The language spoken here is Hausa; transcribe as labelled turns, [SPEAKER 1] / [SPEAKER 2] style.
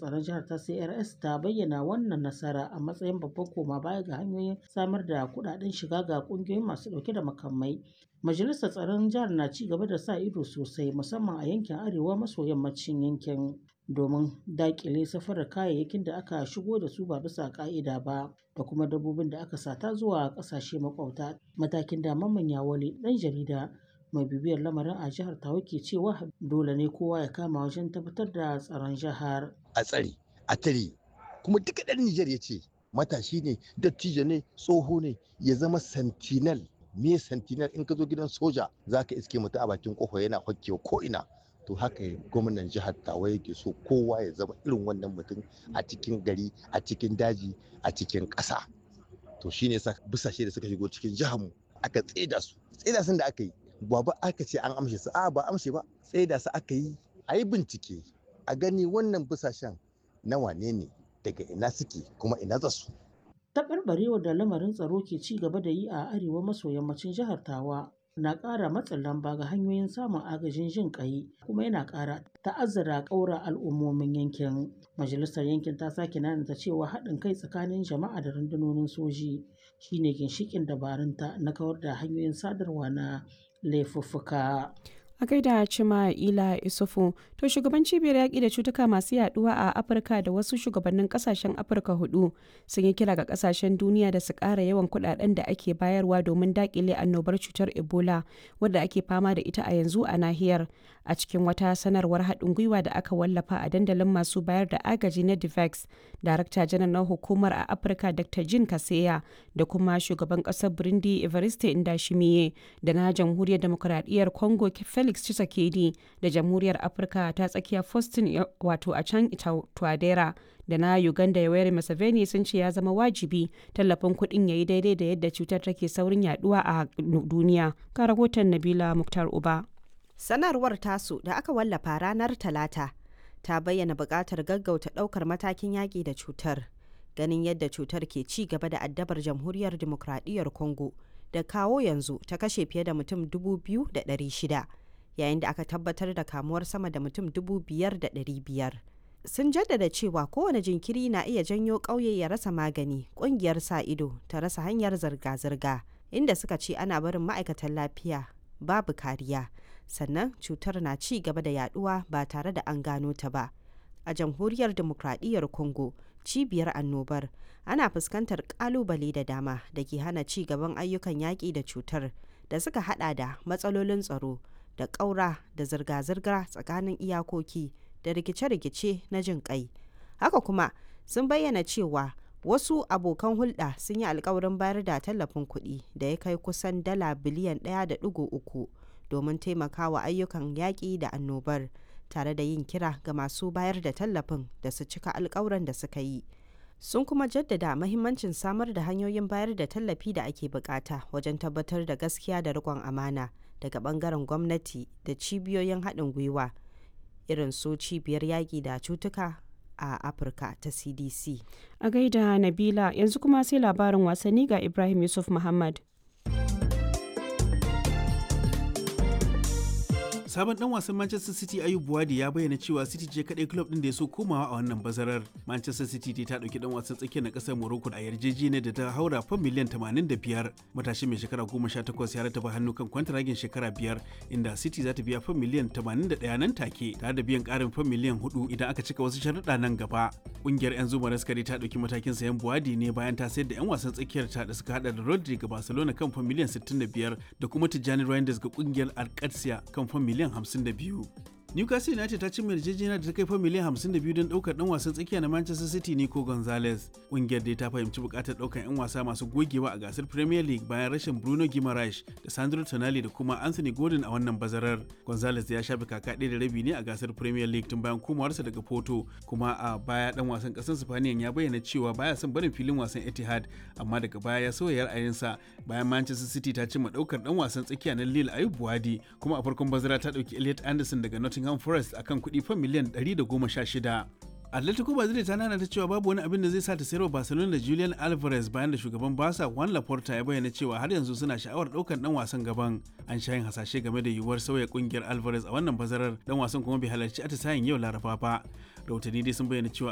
[SPEAKER 1] tsaron jihar ta CRS ta bayyana wannan nasara a matsayin babban koma baya ga hanyoyin samar da kuɗaɗen shiga ga ƙungiyoyin masu ɗauke da makamai. Majalisar Tsaron Jihar na ci gaba da sa ido sosai musamman a yankin arewa maso yammacin yankin domin daƙile safarar kayayyakin da aka shigo da su ba bisa ƙa'ida ba da kuma dabbobin da aka sata zuwa ƙasashe maƙwabta. Matakin da Mamman Yawale ɗan jarida mai bibiyar lamarin a jihar Tawa ke cewa dole ne kowa ya kama wajen tabbatar da tsaron jihar.
[SPEAKER 2] A tsare, a tare, kuma duka ɗan Nijar ya ce matashi ne, dattijo ne, tsoho ne, ya zama sentinel me sentinel in ka zo gidan soja za ka iske mutum a bakin kofa yana hokkewa ko ina to haka gwamnan jihar tawa yake so kowa ya zama irin wannan mutum a cikin gari a cikin daji a cikin ƙasa to shine sa busashe da suka shigo cikin jihar mu aka tseda su tseda sun da aka yi ba ba aka ce an amshe su a ba amshe ba tseda su aka yi a yi bincike a gani wannan busashen na wane ne daga ina suke kuma ina za su
[SPEAKER 1] taɓarɓarewar da lamarin tsaro ke ci gaba da yi a arewa maso yammacin jihar tawa na ƙara matsin lamba ga hanyoyin samun agajin jin ƙai kuma yana ƙara ta'azzara ƙaura al'ummomin yankin majalisar yankin ta sake nanata cewa haɗin kai tsakanin jama'a da rundunonin soji shine ginshiƙin dabarunta na kawar da hanyoyin sadarwa na laifuffuka
[SPEAKER 3] a gaida cima ila isufu to shugaban cibiyar yaƙi da cutuka masu yaduwa a afirka da wasu shugabannin kasashen afirka hudu sun yi kira ga kasashen duniya da su ƙara yawan kuɗaɗen da ake bayarwa domin daƙile annobar cutar ebola wadda ake fama da ita a yanzu a nahiyar a cikin wata sanarwar haɗin gwiwa da aka wallafa a dandalin masu bayar da agaji na divex darakta janar na hukumar a afirka dr jin kaseya da kuma shugaban ƙasar burundi evariste indashimiye da na jamhuriyar demokuraɗiyyar congo felix Felix Tshisekedi da Jamhuriyar Afirka ta tsakiya Faustin wato a can Twadera da na Uganda Yoweri Museveni sun ce ya zama wajibi tallafin kuɗin ya yi daidai da yadda cutar take saurin yaduwa a duniya. Ka rahoton Nabila Muktar Uba.
[SPEAKER 4] Sanarwar tasu da aka wallafa ranar Talata ta bayyana buƙatar gaggauta ɗaukar matakin yaƙi da cutar. Ganin yadda cutar ke ci gaba da addabar Jamhuriyar Dimokuraɗiyyar Congo da kawo yanzu ta kashe fiye da mutum 2,600. yayin da aka tabbatar da kamuwar sama da mutum biyar. sun jaddada cewa kowane jinkiri na iya janyo ƙauye ya rasa magani ƙungiyar sa ido ta rasa hanyar zirga-zirga inda suka ce ana barin ma'aikatan lafiya babu kariya sannan cutar na ci gaba da yaduwa ba tare da an gano ta ba a jamhuriyar demokradiyyar congo cibiyar annobar ana fuskantar kalubale da dama da ke hana ci gaban ayyukan yaƙi da cutar da suka hada da matsalolin tsaro da ƙaura da zirga-zirga tsakanin iyakoki da rikice-rikice na jin ƙai. Haka kuma sun bayyana cewa wasu abokan hulɗa sun yi alkawarin bayar da tallafin kuɗi da ya kai kusan dala biliyan ɗaya da ɗigo uku domin taimakawa ayyukan yaƙi da annobar tare da yin kira ga masu bayar da tallafin da su cika alkawuran da suka yi. sun kuma jaddada mahimmancin samar da hanyoyin bayar da tallafi da ake bukata wajen tabbatar da gaskiya da riƙon amana daga bangaren gwamnati da cibiyoyin haɗin gwiwa irin su cibiyar yaƙi da cutuka a afirka ta cdc
[SPEAKER 3] a gaida nabila yanzu kuma sai labarin wasanni ga ibrahim yusuf muhammad
[SPEAKER 5] sabon dan wasan Manchester City Ayub Buwadi ya bayyana cewa City ce kadai club din da ya so komawa a wannan bazarar. Manchester City ta dauki dan wasan tsakiyar na kasar Morocco a yarjejeniyar da ta haura fan miliyan 85. Matashi mai shekara 18 ya rataba hannu kan kwantaragin shekara biyar inda City za ta biya fan miliyan 81 nan take tare da biyan karin fan miliyan 4 idan aka cika wasu sharuɗa nan gaba. Kungiyar 'yan zuma raskari ta dauki matakin sayan Buwadi ne bayan ta sayar da 'yan wasan tsakiyar ta da suka hada da Rodri ga Barcelona kan fan miliyan 65 da kuma Tijjani Reinders ga kungiyar Alcatia kan fan miliyan miliyan 52. Newcastle United ta cimma yarjejeniya da ta kai fa miliyan 52 don daukar dan wasan tsakiya na Manchester City Nico Gonzalez. Kungiyar dai ta fahimci bukatar daukar 'yan wasa masu gogewa a gasar Premier League bayan rashin Bruno Guimaraes da Sandro Tonali da kuma Anthony Gordon a wannan bazarar. Gonzalez ya shafe kaka ɗaya da rabi ne a gasar Premier League tun bayan komawarsa daga Porto, kuma a baya dan wasan ƙasar Spaniyan ya bayyana cewa baya son barin filin wasan Etihad, amma daga baya ya sauya ra'ayinsa bayan Manchester City ta cimma daukar dan wasan tsakiya na Lille Ayub Buwadi, kuma a farkon bazara ta dauki Elliot Anderson daga Nottingham Nottingham Forest akan kuɗi fan miliyan 116. Atletico Madrid ta nana ta cewa babu wani abin da zai sa ta sayarwa Barcelona da Julian Alvarez bayan da shugaban Barca Juan Laporta ya bayyana cewa har yanzu suna sha'awar ɗaukar ɗan wasan gaban. An sha yin hasashe game da yiwuwar sauya kungiyar Alvarez a wannan bazarar dan wasan kuma bai halarci atisayen yau Laraba ba. Rahotanni dai sun bayyana cewa